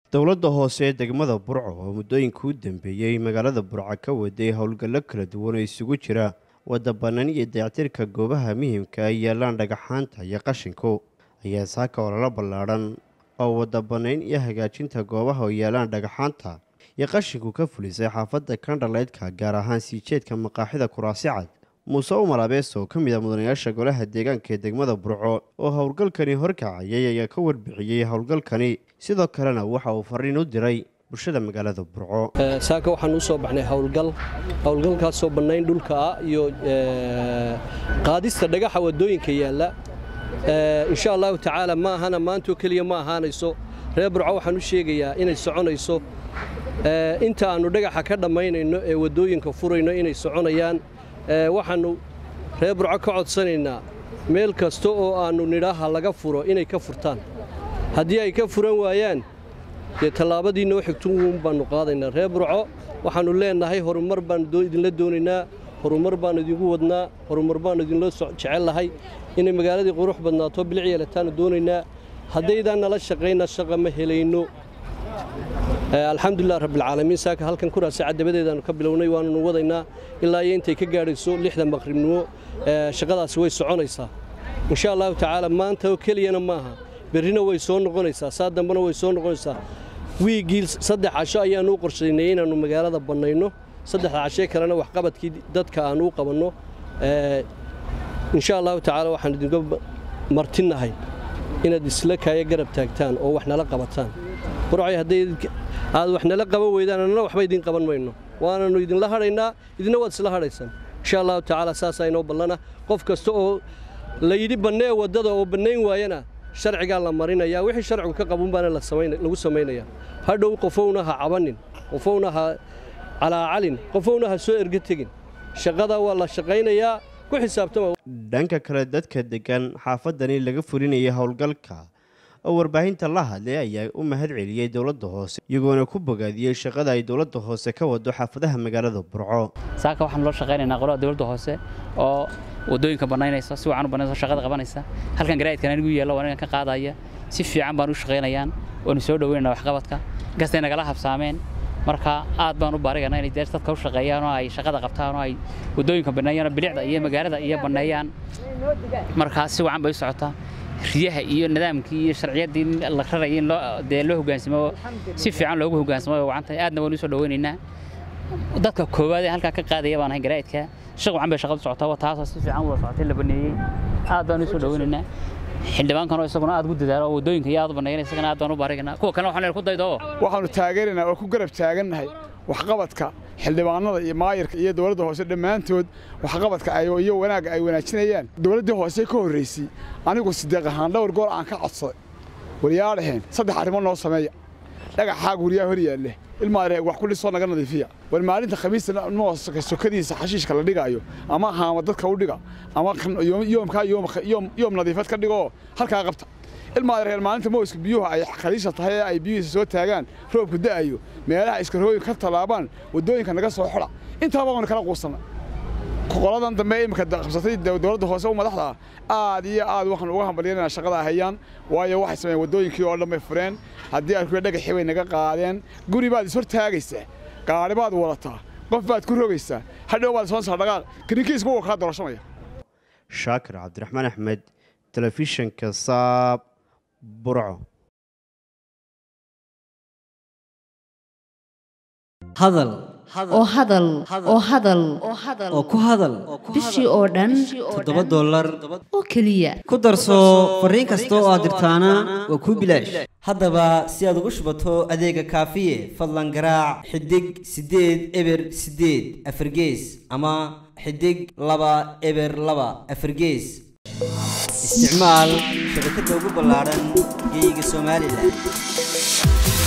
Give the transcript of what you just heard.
dowladda hoose ee degmada burco oo muddooyinka u dambeeyey magaalada burco ka waday howlgallo kala duwan oo isugu jira wadda bannaan iyo dayactirka goobaha muhimka ay yaalaan dhagaxaanta iyo qashinku ayaa saaka olala ballaadhan oo wadda bannayn iyo hagaajinta goobaha oo yaalaan dhagaxaanta iyo qashinku ka fulisay xaafadda kandhaleydka gaar ahaan sii jeedka maqaaxida kuraasi cad muuse umar abees oo ka mid a mudanayaasha golaha deegaanka ee degmada burco oo howlgalkani horkacayay ayaa ka warbixiyey howlgalkani sidoo kalena waxa uu fariin u diray bulshada magaalada burco saaka waxaan u soo baxnay howlgal howlgalkaasoo bannayn dhulka ah iyo qaadista dhagaxa waddooyinka yaalla insha allahu tacaala ma ahana maantoo keliya ma ahaanayso reer burco waxaan u sheegayaa inay soconayso inta aannu dhagaxa ka dhammaynayno ee waddooyinka furayno inay soconayaan waxaannu reer burco ka codsanaynaa meel kasta oo aannu nidhaaha laga furo inay ka furtaan haddii ay ka furan waayaan dee tallaabadii noo xigtuun baannu qaadaynaa reer burco waxaannu leennahay horumar baannu idinla doonaynaa horumar baannu idinku wadnaa horumar baannu idinla jecellahay inay magaaladii qurux badnaato bilic yeelataannu doonaynaa haddaydaan nala shaqayna shaqa ma helayno alxamdulilah rabbilcaalamiin saaka halkan kuraasi caddabadeedaannu ka bilownay waannu wadaynaa ilaa iyo intay ka gaadhayso lixda maqribnimo shaqadaasi way soconaysaa insha allahu tacaala maanta oo keliyana maaha berrina way soo noqonaysaa saa dambena way soo noqonaysaa wiiggii saddex casho ayaannu u qorshaynay inaannu magaalada bannayno saddexda cashee kalena waxqabadkii dadka aannu u qabanno insha allahu tacaala waxaan idinka martinahay inaad isla kaaya garab taagtaan oo wax nala qabataan burcay hadday aad wax nala qaban weydaan annana waxba idiin qaban mayno waananu idinla hadhaynaa idina waad isla hadhaysaan insha allahu tacaala saasaa inoo ballana qof kasta oo la yidhi bannee waddada oo bannayn waayana sharcigaa la marinayaa wixii sharcigu ka qabun baana lagu samaynayaa hadhow qofowna ha cabannin qofowna ha calaacalin qofowna ha soo erga tegin shaqada waa la shaqaynayaa ku xisaabtama dhanka kale dadka deggan xaafadani laga fulinayay howlgalka oo warbaahinta la hadlay ayaa u mahad celiyey dowladda hoose iyagoona ku bogaadiyey shaqada ay dowladda hoose ka wado xaafadaha magaalada burco saaka waxaan loo shaqaynaynaa qolada dowladda hoose oo waddooyinka bannaynaysa si wacan u bannaysa shaqada qabanaysa halkan garaa'idkan anigu yeello waa anigan ka qaadaya si fiican baan u shaqaynayaan waanu soo dhoweynaynaa waxqabadka inkastay nagala habsaameen marka aad baan u baariganaa inay deers dadka u shaqeeyaan oo ay shaqada qabtaan oo ay waddooyinka banneeyaan oo bilicda iyo magaalada iyo banneeyaan markaa si wacan bay u socotaa riyaha iyo nidaamkii iyo sharciyaddii la rarayay in loo dee loo hoggaansamo si fiican loogu hoggaansamo way wacan tahay aadna waan u soo dhoweynaynaa dadka koowaad ee halkaa ka qaadaya baan ahay garaa'idka shaq wacan bay shaqadu socotaa taasoo si fiican wada socotay la baneeyey aad baan u soo dhoweynaynaa xildhibaankan oo isaguna aad ugu dadaalo oo waddooyinka iyo aad u banneeyana isagana aad baan u baariganaa kuwa kalena waxaan ku daydo waxaannu taageeraynaa oo ku garab taagannahay waxqabadka xildhibaanada iyo maayarka iyo dowladda hoose dhammaantood waxqabadka iyo wanaagga ay wanaajinayaan dowladdii hoose ka horraysay anigu sideeq ahaan dhowr goor aan ka codsaday waryaadhaheen saddex arrimo noo sameeya dhagaxaa guryaha hor yaalle ilmaaree wax ku dhisoo naga nadiifiya war maalinta khamiista nooska sokadiisa xashiishka la dhigaayo ama haama dadka u dhiga ama yoomkaa yoom nadiifad ka dhigoo halkaa qabta ilmaa reer maalinta mooska biyuhu ay khaliisha tahay ee ay biyuhiisa soo taagaan roobku da'ayo meelaha iskarooyin ka tallaabaan waddooyinka naga soo xidha intaaba waanu kala quusanna qoladan dambe imika qabsatay dowladda hoose u madaxda ah aad iyo aad waxaan uga hambalyanayna shaqada hayaan waayo waxay sameeyeen waddooyinkii oo dhan bay fureen haddii aan kuwa dhagaxii bay naga qaadeen guri baad ishor taagaysaa gaari baad wadataa qof baad ku rogaysaa hadhow baad soonsaa dhaqaaq kirinkiisba wuu kaa doorashamaya shaakir cabdiraxmaan axmed telefishinka saab burco hadal oo hadal oo hadal oo ku hadal bishii oo dhan toddoba dollar oo keliya ku darso fariin kasta oo aad dirtaana waa kuu bilaash haddaba si aad ugu shubato adeega kaafiye fadlan garaac xidig siddeed eber siddeed afargees ama xidig laba eber laba afargees isticmaal shabakadda ugu ballaadhan geeyiga somalilan